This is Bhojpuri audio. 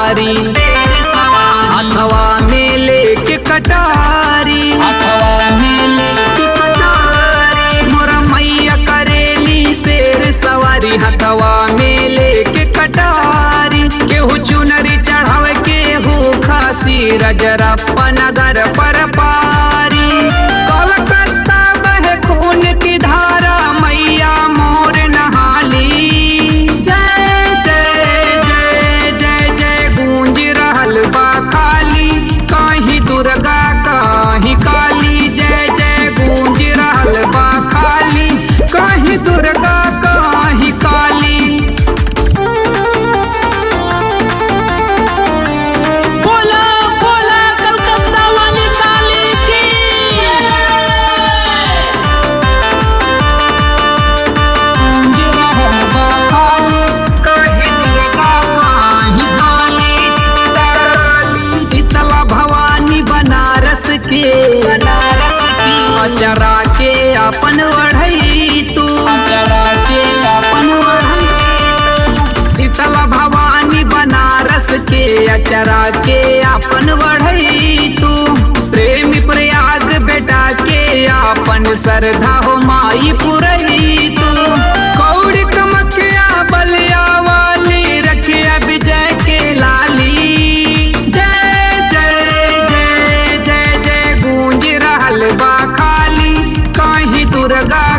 सवारी अथवा में लेके कटारी अथवा में लेके कटारी मोरा मैया करेली शेर सवारी हथवा में लेके कटारी केहू चुनरी चढ़ावे केहू खासी रजरप्पा नगर पर पारी कलकत्ता बहे खून की धारा मैया मोर नहाली जय जय जय जय जय गूंज रहल बा काली कहीं दुर्गा कहीं काली जय जय गूंज रहल बा काली कहीं दुर्गा कहीं काली बोला बोला कलकत्ता वाली काली की गूंज रहल बा काली कहीं दुर्गा कहीं काली काली शीतला भवानी बनारस के बनारस की अचरा के अपन बढ़ई तू अचरा के अपन बढ़ई शीतला भवानी बनारस के अचरा के अपन बढ़ई तू प्रेमी प्रयाग बेटा के अपन श्रद्धा हो माई पुरई तू कौड़ी कमकिया बलिया वाली रखिया विजय के लाली जय जय जय जय जय गूंज रहल बा खाली कहीं दुर्गा